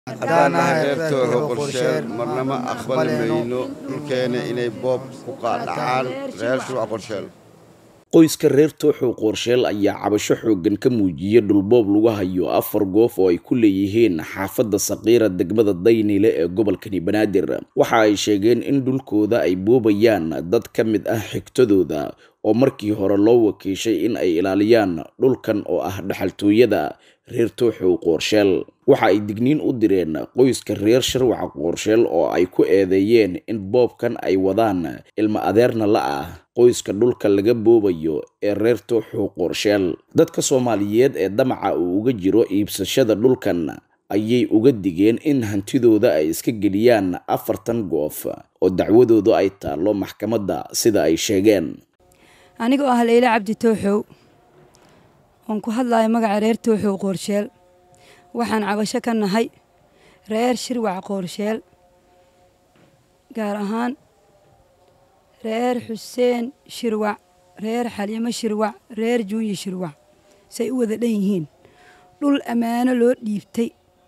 haddaan nahay reer tooxo qorsheel marnama aqbali mayno dhulkeena inay boob ku qaadhacaan reer shuruuc qorsheel qoyska reer tooxow qoorsheel ayaa cabasho xooggan ka muujiyey dhulboob lagu hayo afar goof oo ay ku leeyihiin xaafadda saqiira degmada daynile ee gobolkani banaadir waxa ay sheegeen in dhulkooda ay boobayaan dad ka mid ah xigtadooda oo markii hore loo wakiishay in ay ilaaliyaan dhulkan oo ah dhaxaltooyada reer tooxow qoorsheel waxa ay digniin u direen qoyska reer sharwaca qoorsheel oo ay ku eedeeyeen in boobkan ay wadaan ilmo adeerna la ah qoyska dhulka laga boobayo ee reer tooxow qoorsheel dadka soomaaliyeed ee damaca uu uga jiro iibsashada dhulkan ayay uga digeen in hantidooda ay iska geliyaan afartan goof oo dacwadoodu ay taallo maxkamadda sida ay sheegeen anigoo ah leyle cabdi tooxow oon ku hadlayo magaca reer tooxow qoorsheel waxaan cabasho ka nahay reer shirwac qoorsheel gaar ahaan reer xuseen shirwac reer xaliimo shirwac reer juunyi shirwac say u wada dhan yihiin dhul ammaano loo dhiibtay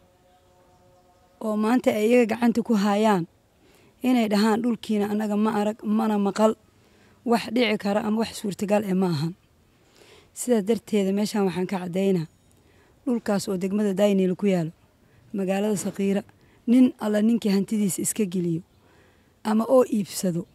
oo maanta ay iyaga gacanta ku hayaan inay dhahaan dhulkiina annaga ma arag mana maqal wax dhici kara ama wax suurtagal ee ma ahan sidaas darteeda meeshaan waxaan ka caddaynaa dhulkaas oo degmada daynil ku yaalo magaalada saqiira nin alla ninkii hantidiisa iska geliyo ama oo iibsado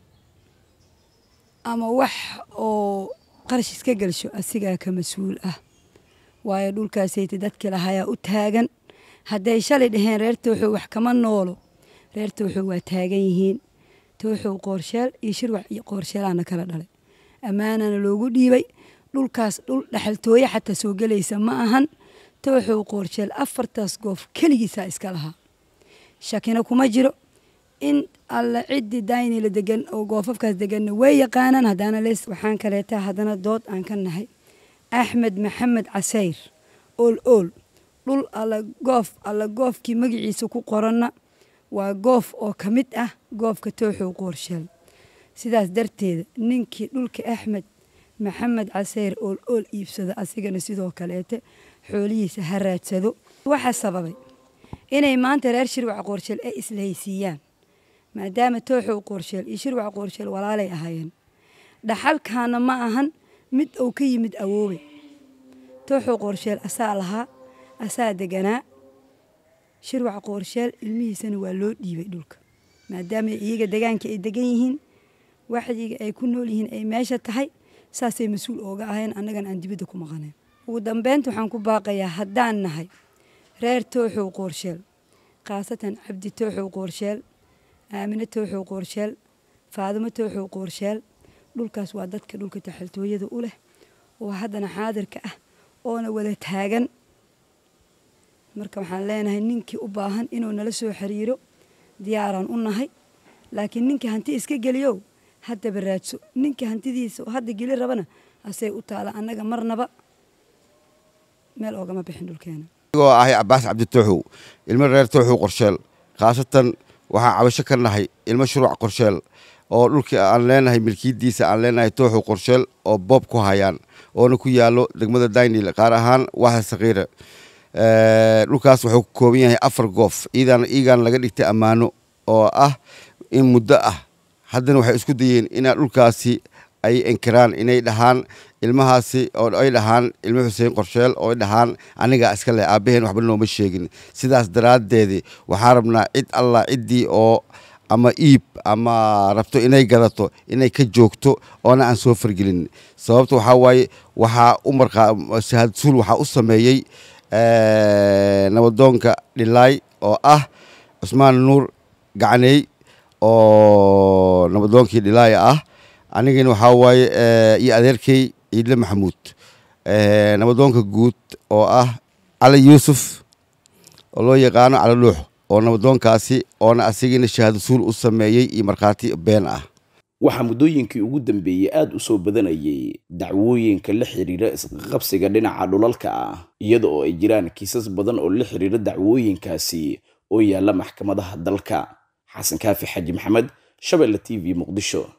ama wax oo qarash iska gelsho asigaa ka mas-uul ah waayo dhulkaasayta dadkii lahayaa u taagan hadday shalay dhaheen reer tooxow wax kama noolo reer tooxow waa taagan yihiin tooxow qoorsheel iyo shirwac iyo qoorsheelaana kala dhalay ammaanana loogu dhiibay dhulkaas dhul dhaxaltooye xataa soo gelaysa ma ahan tooxow qoorsheel afartaas goof keligiisaa iska lahaa shakina kuma jiro in alla ciddii daynila degan oo goofafkaas deganna way yaqaanaan haddana lees waxaan kaleeta haddana dood aan ka nahay axmed maxamed casayr ool ool dhul alla goof alla goofkii magaciisa ku qoranna waa goof oo ka mid ah goofka tooxow qoorsheel sidaas darteeda ninkii dhulka axmed maxamed caseyr ool ool iibsado asigana sidoo kaleete xoolihiisa ha raadsado waxaa sababay inay maanta reer shirwac qoorsheel ay islahaysiiyaan maadaama tooxow qoorsheel iyo shirwac qoorsheel walaalay ahaayeen dhaxalkaana ma ahan mid uu ka yimid awoobe tooxow qoorsheel asaa lahaa asaa deganaa shirwac qoorsheel ilmihiisana waa loo dhiibay dhulka maadaama iyaga degaanka ay degan yihiin waxdiga ay ku nool yihiin ay meesha tahay saasay mas-uul ooga ahayn annagana aan dibadda ku maqanayn ugu dambeynta waxaan ku baaqayaa haddaan nahay reer tooxow qoorsheel khaasatan cabdi tooxow qoorsheel aamine tooxow qoorsheel faadimo tooxow qoorsheel dhulkaas waa dadka dhulka taxaltooyada u leh oo haddana xaadirka ah oona wada taagan marka waxaan leenahay ninkii u baahan inuu nala soo xiriiro diyaaraan u nahay laakiin ninkii hanti iska geliyow haddaba raadso ninkii hantidiisa oo hadda geli rabana asay u taala annaga marnaba meel oogama bixin dhulkeena anigoo ahay cabaas cabdi tooxow ilmo reer tooxow qorsheel khaasatan waxaan cabasho ka nahay ilmo shuruuc qorsheel oo dhulkii aan leenahay milkiyadiisa aan leenahay tooxow qorsheel oo boob ku hayaan oona ku yaalo degmada daynil qaar ahaan waaxa sakiira dhulkaas wuxuu ka kooban yahay afar goof iigaan laga dhigtay ammaano oo ah in muddo ah haddana waxay isku dayeen inaa dhulkaasi ay inkiraan inay dhahaan ilmahaasi oo ay dhahaan ilmo xuseen qorsheel oo ay dhahaan anigaa iska leh aabbaheen waxba nooma sheegin sidaas daraaddeedii waxaan rabnaa cid allah ciddii oo ama iib ama rabto inay gadato inay ka joogto oona aan soo fargelin sababta waxaa waaye waxaa u markaa shahadsuul waxaa u sameeyey nabadoonka dhilaay oo ah cusmaan nuur gacaney oo nabadoonkii dhilaaya ah anigana waxaa waaye iyo adeerkey ciidle maxamuud nabadoonka guud oo ah cali yuusuf oo loo yaqaano cali dhuux oo nabadoonkaasi oona asigana shahaadasuul u sameeyey iyo markhaati been ah waxaa muddooyinkii ugu dambeeyey aada u soo badanayay dacwooyinka la xiriira isqaqabsiga dhinaca dhulalka ah iyada oo ay jiraan kiisas badan oo la xiriira dacwooyinkaasi oo yaalla maxkamadaha dalka xasan kaafi xaji maxamed shabeelle t v muqdisho